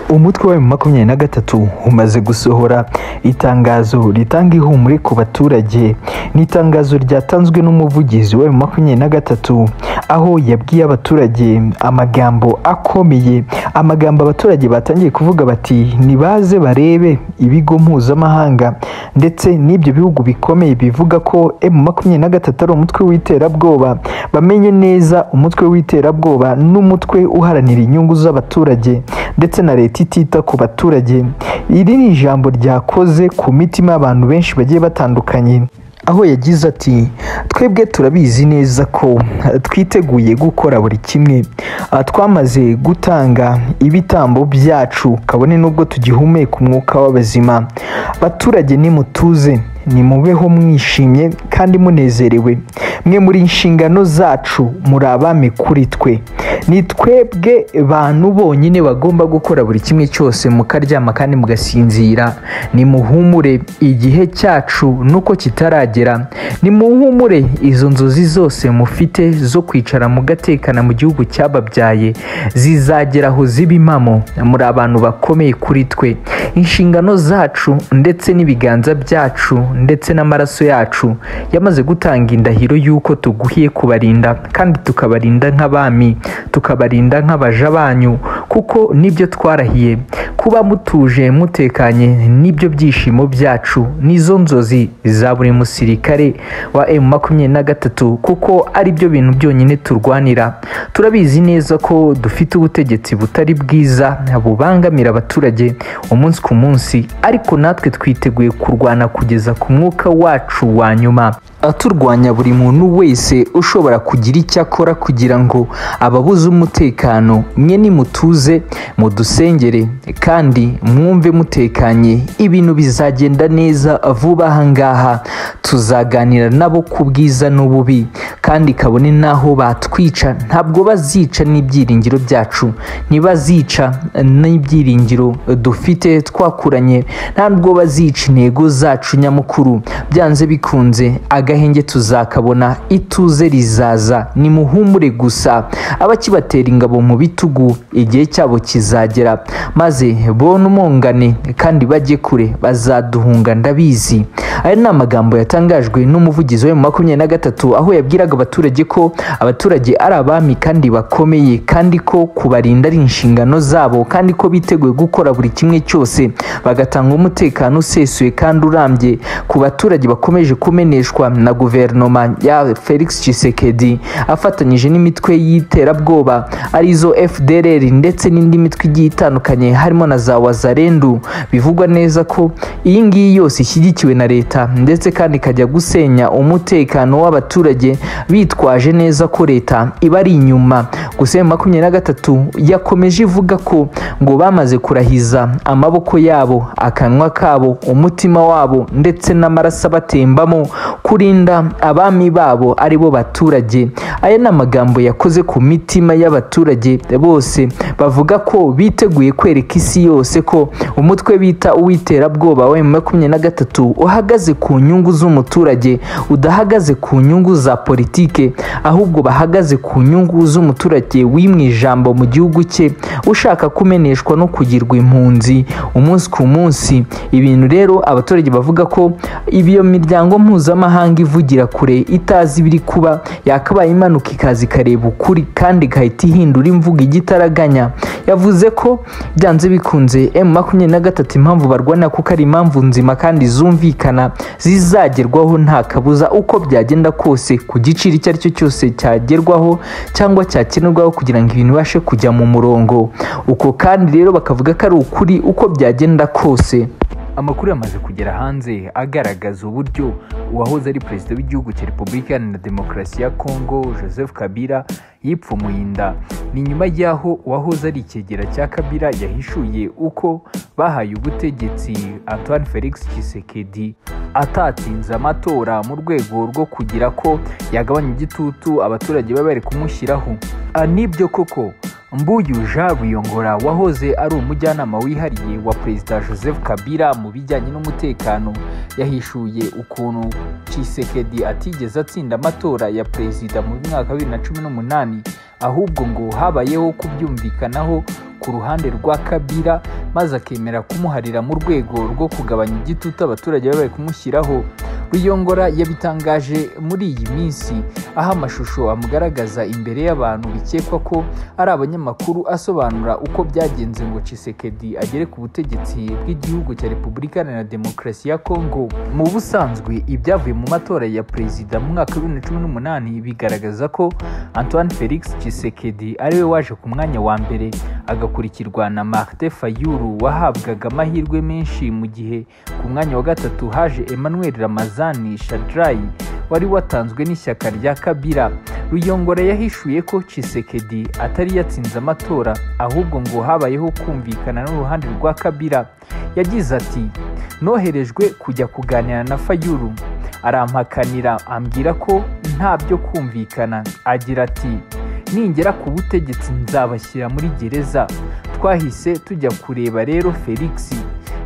umutwe wa makumyabiri na gatatu umaze gusohora itangazo ritanga ihumure ku baturage ni itangazo ryatanzwe n'umuvugizi wa makumyabiri na gatatu aho yabwiye abaturage amagambo akomeye amagambo abaturage batangiye kuvuga bati nibaze barebe ibigo mpuzamahanga ndetse n'ibyo bihugu bikomeye bivuga ko m makumyabiri na gatatu ari umutwe w'iterabwoba bamenye neza umutwe w'iterabwoba n'umutwe uharanira inyungu z'abaturage ndetse na leta itita ku baturage iri ni ijambo ryakoze ku mitima y'abantu benshi bagiye batandukanye aho yagize ati twebwe turabizi neza ko twiteguye gukora buri kimwe twamaze gutanga ibitambo byacu kabone n'ubwo tugihumeka umwuka w'abazima baturage nimutuze nimubeho mwishimye kandi munezerewe mwe muri inshingano zacu muri abami kuri twe ni twebwe bantu bonyine bagomba gukora buri kimwe cyose mukaryama kandi mugasinzira nimuhumure igihe cyacu nuko kitaragera nimuhumure izo nzozi zose mufite zo kwicara mugatekana mu gihugu cyababyaye zizagera aho ziba impamo muri abantu bakomeye kuri twe inshingano zacu ndetse n'ibiganza byacu ndetse n'amaraso yacu yamaze gutanga indahiro y'uko tuguhiye kubarinda kandi tukabarinda nk'abami tukabarinda nk'abaja banyu kuko nibyo twarahiye kuba mutuje mutekanye nibyo byishimo byacu n'izo nzozi za buri musirikare wa emu makumyabiri na gatatu kuko ari byo bintu byonyine turwanira turabizi neza ko dufite ubutegetsi butari bwiza bubangamira abaturage umunsi ku munsi ariko natwe twiteguye kurwana kugeza ku mwuka wacu wa nyuma aturwanya buri muntu wese ushobora kugira icyo akora kugira ngo ababuze umutekano mwe nimutuze mudusengere kandi mwumve mutekanye ibintu bizagenda neza vuba ahangaha tuzaganira nabo ku bwiza n'ububi kandi kabone n'aho batwica ntabwo bazica n'ibyiringiro byacu ntibazica n'ibyiringiro dufite twakuranye ntabwo bazica intego zacu nyamukuru byanze bikunze agahenge tuzakabona ituze rizaza nimuhumure gusa abakibatera ingabo mu bitugu igihe cyabo kizagera maze bona umungane kandi bajye kure bazaduhunga ndabizi aya ni amagambo yatangajwe n'umuvugizi wa makumyabiri na gatatu aho yabwiraga abaturage ko abaturage ari abami kandi bakomeye kandi ko kubarinda ari inshingano zabo kandi ko biteguye gukora buri kimwe cyose bagatanga umutekano usesuye kandi urambye ku baturage bakomeje kumeneshwa na guverinoma ya felix Tshisekedi afatanyije n'imitwe y'iterabwoba arizo fdrr ndetse n'indi mitwe igiye itandukanye harimo na za wazarendu bivugwa neza ko iyi ngiyi yose ishyigikiwe na leta ndetse kandi ikajya gusenya umutekano w'abaturage bitwaje neza ko leta iba ari inyuma gusa ya makumyabiri na gatatu yakomeje ivuga ko ngo bamaze kurahiza amaboko yabo akanwa kabo umutima wabo ndetse n'amaraso abatembamo kurinda abami babo ari bo baturage aya ni amagambo yakoze ku mitima y'abaturage bose bavuga ko biteguye kwereka isi yose ko umutwe bita uw'iterabwoba wa makumyabiri na gatatu uhagaze ku nyungu z'umuturage udahagaze ku nyungu za politike ahubwo bahagaze ku nyungu z'umuturage wimwe ijambo mu gihugu cye ushaka kumeneshwa no kugirwa impunzi umunsi ku munsi ibintu rero abaturage bavuga ko ibiyo miryango mpuzamahanga mpuzamahanga ivugira kure itazi ibiri kuba yakabaye imanuka ikaza ikareba ukuri kandi igahita ihindura imvugo igitaraganya yavuze ko byanze bikunze emu makumyabiri na gatatu impamvu barwana kuko ari impamvu nzima kandi zumvikana zizagerwaho nta kabuza uko byagenda kose ku giciro icyo ari cyo cyose cyagerwaho cyangwa cyakenerwaho kugira ngo ibintu bibashe kujya mu murongo uko kandi rero bakavuga ko ari ukuri uko byagenda kose amakuru yamaze kugera hanze agaragaza uburyo uwahoze ari perezida w'igihugu cya repubulika iharanira demokarasi ya kongo joseph kabila yipfumuye inda ni nyuma y'aho uwahoze ari ikegera cya kabila yahishuye uko bahaye ubutegetsi antoine felix Tshisekedi atatinze amatora mu rwego rwo kugira ko yagabanya igitutu abaturage baba bari kumushyiraho nibyo koko mbuyu jean buyongora wahoze ari umujyanama wihariye wa perezida joseph kabila mu bijyanye n'umutekano yahishuye ukuntu Tshisekedi atigeze atsinda amatora ya perezida mu mwaka wa bibiri na cumi n'umunani ahubwo ngo habayeho kubyumvikanaho ku ruhande rwa kabira maze akemera kumuharira mu rwego rwo kugabanya igitutu abaturage bari bari kumushyiraho ruyongora yabitangaje muri iyi minsi aho amashusho amugaragaza imbere y'abantu bikekwa ko ari abanyamakuru asobanura uko byagenze ngo Tshisekedi agere ku butegetsi bw'igihugu cya Repubulika Iharanira Demokarasi ya Kongo mu busanzwe ibyavuye mu matora ya perezida mu mwaka wa bibiri na cumi n'umunani bigaragaza ko Antoine Felix Tshisekedi ariwe waje ku mwanya wa mbere agakurikirwa na Martin Fayulu wahabwaga amahirwe menshi mu gihe ku mwanya wa gatatu haje Emmanuel Ramazani Shadrayi wari watanzwe n'ishyaka rya Kabila Ruyongora yahishuye ko Tshisekedi atari yatsinze amatora ahubwo ngo habayeho kumvikana n'uruhande rwa Kabila yagize ati noherejwe kujya kuganira na Fayulu arampakanira ambwira ko nta byo kumvikana agira ati ningera ku butegetsi nzabashyira muri gereza twahise tujya kureba rero felix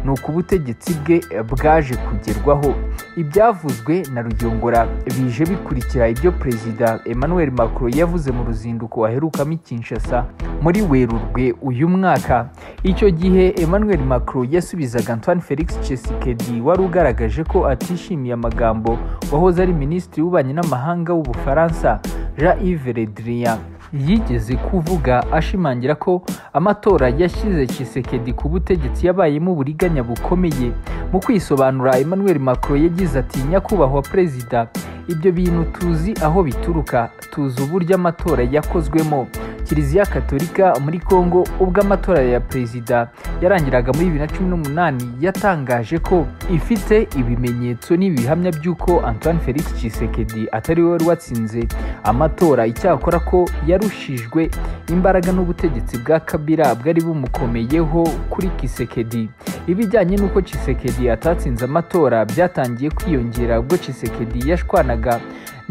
ni uko ubutegetsi bwe bwaje kugerwaho ibyavuzwe na rugengora bije bikurikira ibyo perezida emmanuel macron yavuze mu ruzinduko waherukamo i kinshasa muri werurwe uyu mwaka icyo gihe emmanuel macron yasubizaga antoine felix tshisekedi wari ugaragaje ko atishimiye amagambo wahoze ari minisitiri w'ububanyi n'amahanga w'ubufaransa jean yves le drian yigeze kuvuga ashimangira ko amatora yashyize Tshisekedi ku butegetsi yabayemo uburiganya bukomeye mu kwisobanura Emmanuel Macron yagize ati nyakubahwa perezida ibyo bintu tuzi aho bituruka tuzi uburyo amatora yakozwemo kiliziya katolika muri kongo ubwo amatora ya perezida yarangiraga muri bibiri na cumi n'umunani yatangaje ko ifite ibimenyetso n'ibihamya by'uko antoine felix Tshisekedi atari we wari watsinze amatora icyakora ko yarushijwe imbaraga n'ubutegetsi bwa kabira bwari bumukomeyeho kuri kisekedi ibijyanye n'uko Tshisekedi atatsinze amatora byatangiye kwiyongera ubwo Tshisekedi yashwanaga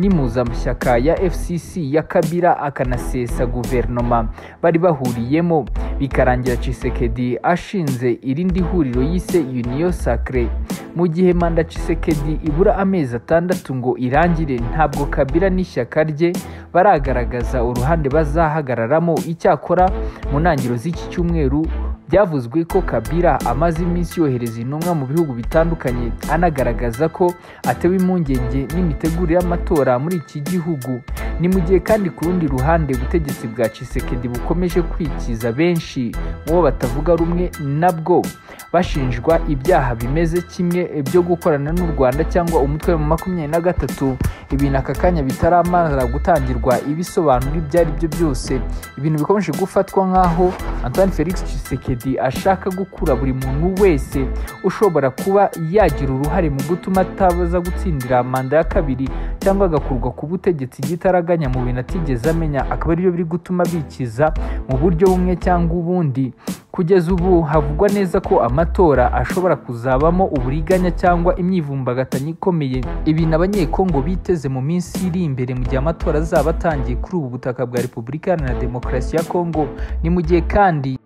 n'impuzamashyaka ya fcc ya kabira akanasesa guverinoma bari bahuriyemo bikarangira Tshisekedi ashinze irindi huriro yise uniyo sacre mu gihe manda Tshisekedi ibura amezi atandatu ngo irangire ntabwo kabira n'ishyaka rye baragaragaza uruhande bazahagararamo icyakora mu ntangiriro z'iki cyumweru byavuzwe ko kabira amaze iminsi yohereza intumwa mu bihugu bitandukanye anagaragaza ko atewe impungenge n'imitegurire y'amatora muri iki gihugu ni mu gihe kandi ku rundi ruhande ubutegetsi bwa Tshisekedi bukomeje kwikiza benshi mu bo batavuga rumwe nabwo bashinjwa ibyaha bimeze kimwe byo gukorana n'u Rwanda cyangwa umutwe wa makumyabiri na gatatu ibintu aka kanya bitaramara gutangirwa ibisobanuro ibyo ari byo byose ibintu bikomeje gufatwa nk'aho Antoine Felix Tshisekedi ashaka gukura buri muntu wese ushobora kuba yagira uruhare mu gutuma ataza gutsindira manda ya kabiri cyangwa agakurwa ku butegetsi bw'itaraganya mu bintu atigeze amenya akaba aribyo biri gutuma bikiza mu buryo bumwe cyangwa ubundi kugeza ubu havugwa neza ko amatora ashobora kuzabamo uburiganya cyangwa imyivumbagatanyo ikomeye ibintu abanyekongo biteze mu minsi iri imbere mu gihe amatora azaba atangiye kuri ubu butaka bwa repubulika iharanira demokarasi ya kongo ni mu gihe kandi